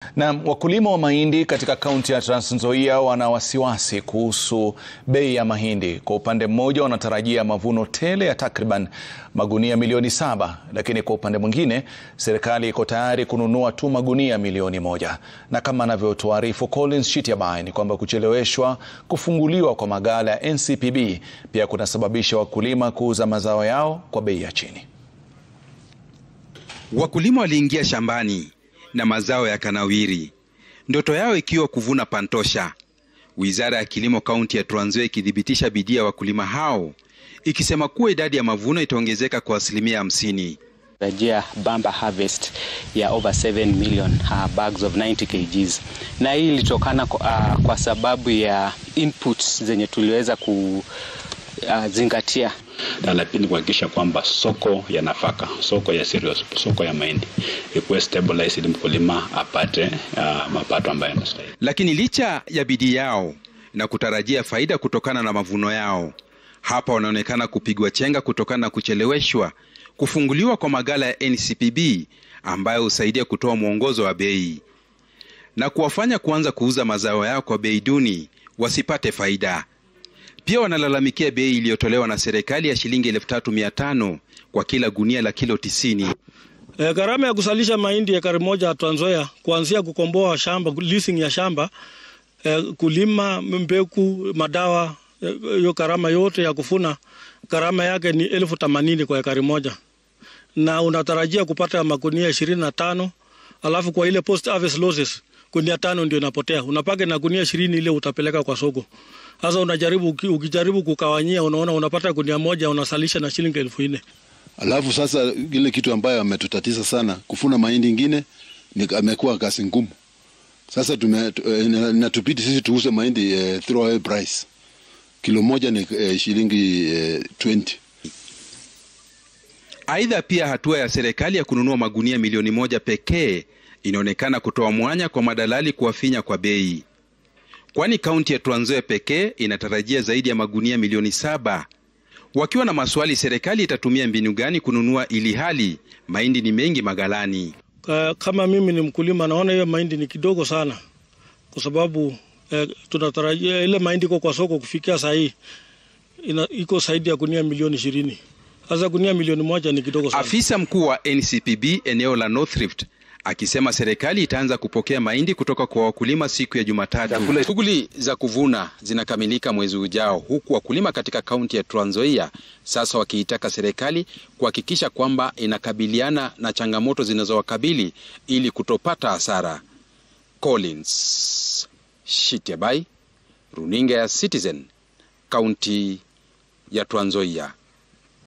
Na wakulima wa mahindi katika kaunti ya Trans Nzoia wana wasiwasi kuhusu bei ya mahindi. Kwa upande mmoja, wanatarajia mavuno tele ya takriban magunia milioni saba, lakini kwa upande mwingine, serikali iko tayari kununua tu magunia milioni moja. Na kama anavyotuarifu Collins Shitiabai ni kwamba kucheleweshwa kufunguliwa kwa maghala ya NCPB pia kunasababisha wakulima kuuza mazao yao kwa bei ya chini. Wakulima waliingia shambani na mazao yakanawiri, ndoto yao ikiwa kuvuna pantosha. Wizara ya Kilimo kaunti ya Trans Nzoia ikithibitisha bidii ya wakulima hao, ikisema kuwa idadi ya mavuno itaongezeka kwa asilimia hamsini. Tarajia bamba harvest ya over 7 million uh, bags of 90 kgs, na hii ilitokana kwa, uh, kwa sababu ya inputs zenye tuliweza kuzingatia. Na la pili kuhakikisha kwamba soko ya nafaka, soko ya cereals, soko ya mahindi ikuwe stabilized ili mkulima apate uh, mapato ambayo yanastahili. Lakini licha ya bidii yao na kutarajia faida kutokana na mavuno yao, hapa wanaonekana kupigwa chenga kutokana na kucheleweshwa kufunguliwa kwa maghala ya NCPB ambayo husaidia kutoa mwongozo wa bei na kuwafanya kuanza kuuza mazao yao kwa bei duni wasipate faida. Pia wanalalamikia bei iliyotolewa na serikali ya shilingi elfu tatu mia tano kwa kila gunia la kilo tisini. E, gharama ya kusalisha mahindi ekari moja Trans Nzoia kuanzia kukomboa shamba, leasing ya shamba e, kulima, mbegu, madawa, hiyo e, gharama yote ya kufuna gharama yake ni elfu themanini kwa ekari moja, na unatarajia kupata magunia ishirini na tano alafu kwa ile post harvest losses gunia tano ndio inapotea, unapaka na gunia ishirini ile utapeleka kwa soko. Sasa unajaribu ukijaribu kukawanyia, unaona unapata gunia moja unasalisha na shilingi elfu nne. Alafu sasa ile kitu ambayo ametutatiza sana kufuna mahindi ingine ni amekuwa kazi ngumu. Sasa tume natupiti sisi tuuze mahindi eh, throwaway price kilo moja ni eh, shilingi eh, 20. Aidha, pia hatua ya serikali ya kununua magunia milioni moja pekee inaonekana kutoa mwanya kwa madalali kuwafinya kwa bei, kwani kaunti ya Trans Nzoia pekee inatarajia zaidi ya magunia milioni saba. Wakiwa na maswali, serikali itatumia mbinu gani kununua ili hali mahindi ni mengi maghalani? Kama mimi ni mkulima, naona hiyo mahindi ni kidogo sana, kwa sababu eh, tunatarajia ile mahindi iko kwa soko kufikia saa hii iko zaidi ya gunia milioni ishirini. Sasa gunia milioni moja ni kidogo sana. Afisa mkuu wa NCPB eneo la North Rift akisema serikali itaanza kupokea mahindi kutoka kwa wakulima siku ya Jumatatu. Shughuli za kuvuna zinakamilika mwezi ujao, huku wakulima katika kaunti ya Trans Nzoia sasa wakiitaka serikali kuhakikisha kwamba inakabiliana na changamoto zinazowakabili ili kutopata hasara. Collins Shitiabai, runinga ya Citizen, kaunti ya Trans Nzoia.